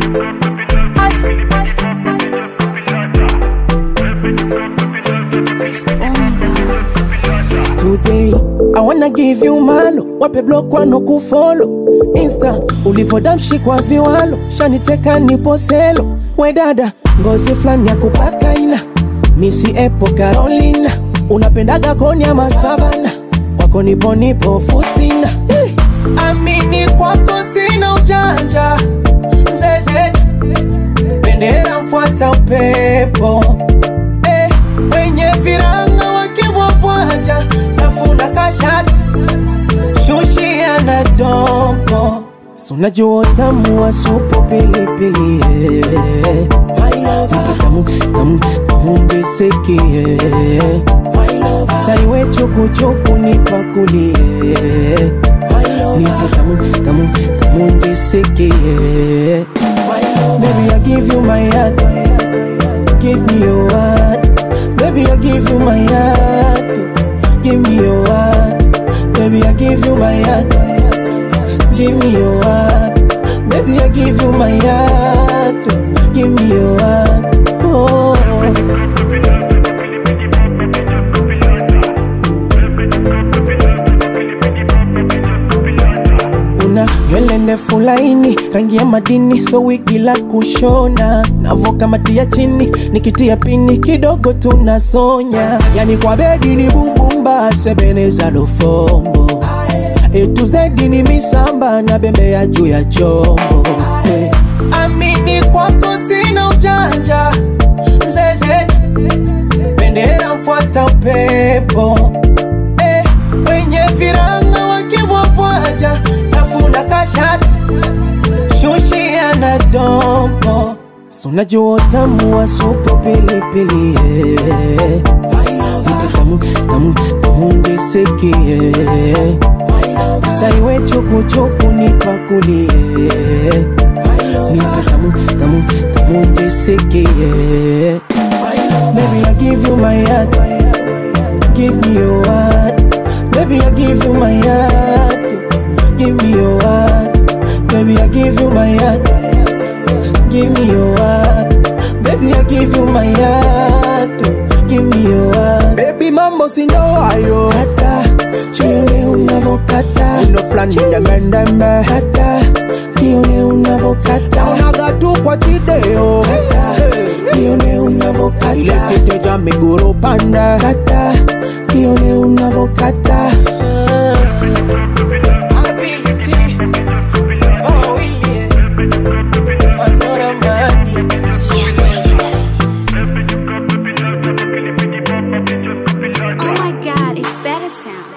Today, I wanna give you malo wape block wano kufolo insta ulivodamshi kwa viwalo shaniteka nipo selo we dada ngozi flani ya kupaka ina misi epo carolina unapendaga koni ama savana kwako nipo nipo fusina hey. amini kwako sina ujanja zeze bendera mfuata upepo eh, wenye viranga wakibwabwaja tafuna kashati shushia na dompo sunajua utamu wa supu pilipili eh. tamu tamu tamu ndisikie taiwe chukuchuku nipakulie nipo tamu tamu tamu ndisikie Baby, I give you my heart. Give me your heart. Baby, I give you my heart. Give me your heart. Baby, I give you my heart. Give me your heart. Baby, I give you my heart. Give me your heart. Oh. una nywele ndefu laini rangi ya madini so wigi la kushona navokamatia chini nikitia pini kidogo tunasonya yani kwa bedi ni bumbumba sebeneza lufombo etu zedi ni misamba na bembe ya juu ya chombo hey. amini kwako sina ujanja zeze bendera mfuata upepo eh, wenye viranga wakibwabwaja tafuna kashati shushia na dompo sunajua utamu wa supu pilipili eh. Nipe tamu tamu tamu ndisikie taiwe chukuchuku nipakulie nipe tamu tamu tamu ndisikie Baby, I give you my heart. Give me your heart. Baby, I give you my heart. Give me your heart. Baby, I give you my heart. Give me your heart. Baby, I give you my heart. Give me your heart. Baby, mambo si ndo hayo. Kata, chione unavokata. Uno flani ndembendembe. Kata, chione unavokata. Unaga tu kwa chideo. Kata, chione unavokata. Ile kiteja miguru panda. Kata, chione unavokata. Ability. Oh, yeah. Panora money. Oh my god, it's better sound.